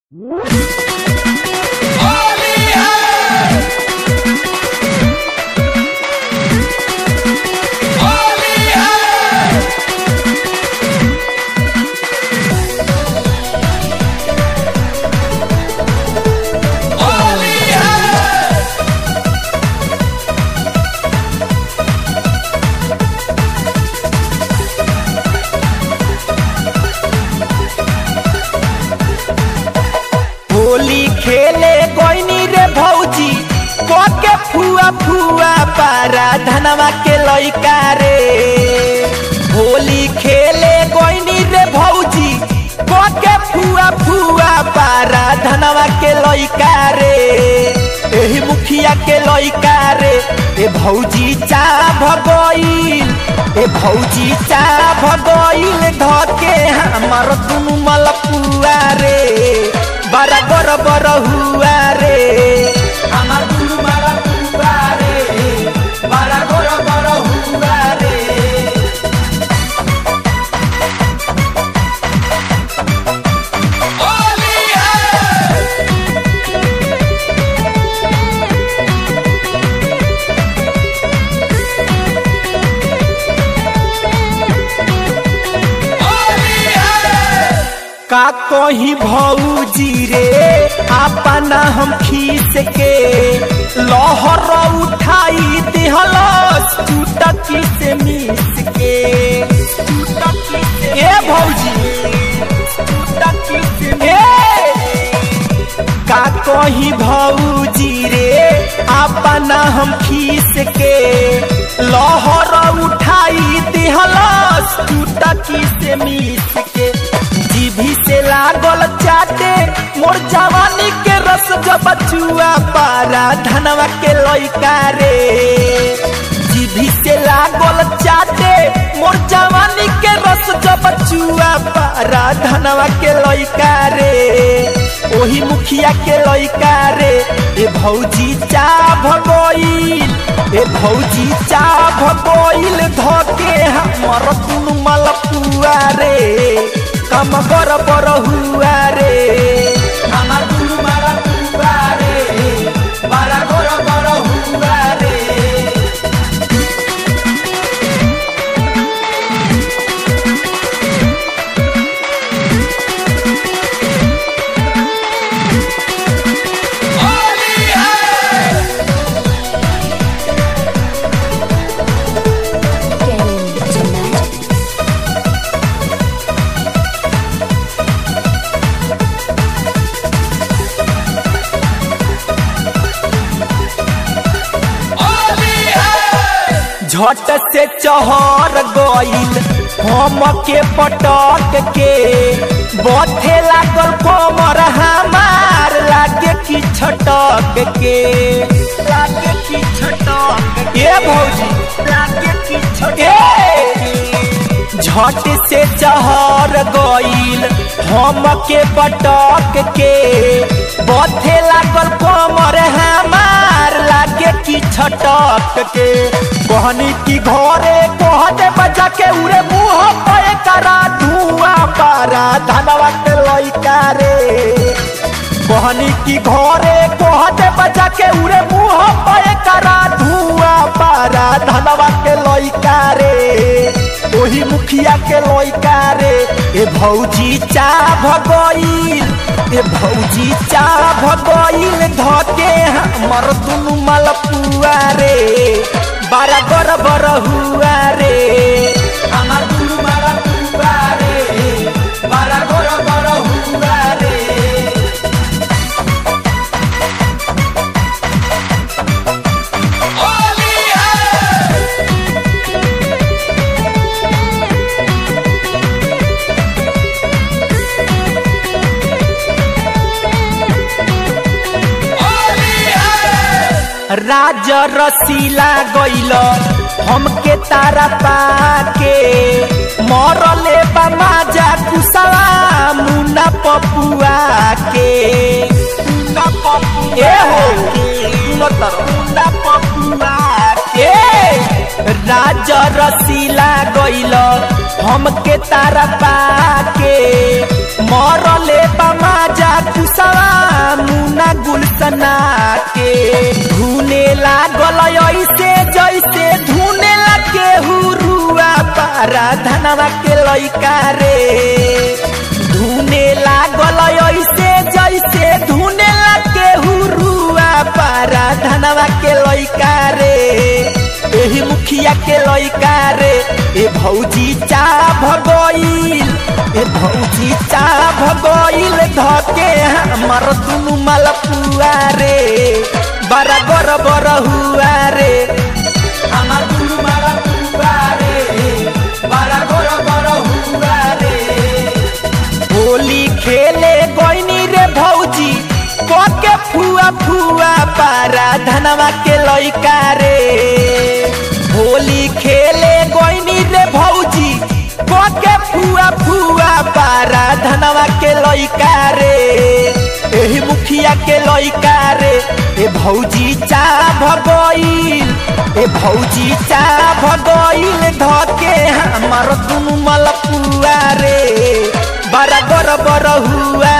होली खेले गोइनी रे भौजी के फुआ फुआ पारा धनवा के लइका रे होली खेले गोइनी रे भौजी के फुआ फुआ पारा धनवा के लइका रे एही मुखिया के लइका रे ए भौजी चा भगोइल ए भौजी चा भगोइल धके हमर दुनु मलपुआ रे बड़ा बर बर हुआ रे আমার দুলু মারা পুরা রে বারা বড় বড় হুয়া রে का कही भौजी रे अपना हम खींच के लहर उठाई दिहलस चुटकी से मिस के चुटकी से ए भौजी चुटकी से ए का कही भौजी रे अपना हम खींच के लहर उठाई दिहलस चुटकी से मिस के जीभी से लागल चाटे मोर जवानी के रस जब बचुआ पारा धनवा के लइका रे जीभी से लागल चाटे मोर जवानी के रस जब बचुआ पारा धनवा के लइका रे ओही मुखिया के लइका रे ए भौजी चा भगोइल ए भौजी चा भगोइल धके हमर तुनु मलपुआ रे कम बर बर हुआ रे আমার দুলু মারা পুরা রে বারা বড় বড় হুয়া রে Get into magic. झट से चहर गइल हम के पटक के बथे लागल कमर हमार लागे की छटक के लागे की छटक ए भौजी लागे की छटक झट से चहर गइल हम के पटक के बथे लागल कमर हमार लागे की छटक के कहनी की घरे कहते बजा के उरे मुंह पे करा धुआं पारा धनवा के लइका रे कहनी की घरे कहते बजा के उरे मुंह पे करा धुआं पारा धनवा के लइका रे ओही मुखिया के लइका रे ए भौजी चा भगइल ए भौजी चा भगइल धके हमर दुनु मलपुआ रे बारा बर बर हुआ रे আমার দুলু মারা পুরা রে বারা বড় বড় হুয়া রে राज रसीला गइल हमके तारा पाके मरले बाजा कुसवा मुना पपुआ के मुना पपुआ ए हो मुना पपुआ के राज रसीला गइल हमके तारा पाके मरले बमाजा कुसा धुने लागल ऐसे जैसे धुने लगे हुरुआ पारा धनवा के लइका रे धुने लागल ऐसे जैसे धुने लगे हुरुआ पारा धनवा के लइका रे एही मुखिया के लइका रे ए भौजी चा भगोइल ए भौजी चा भगोइल धके हमर दुनु मलपुआ रे बड़ा बर बर हुआ रे हमर दुनु मलपुआ रे बड़ा बर बर हुआ रे होली खेले गोइनी रे भौजी के फुआ फुआ पारा धनवा के लइका रे होली खेले गोइनी रे भौजी के फुआ फुआ पारा धनवा के लइका रे एही मुखिया के लइका रे ए भौजी चा भगोइल ए भौजी चा भगोइल धके हमर दुनु मलपुआ रे बड़ा बर बर हुआ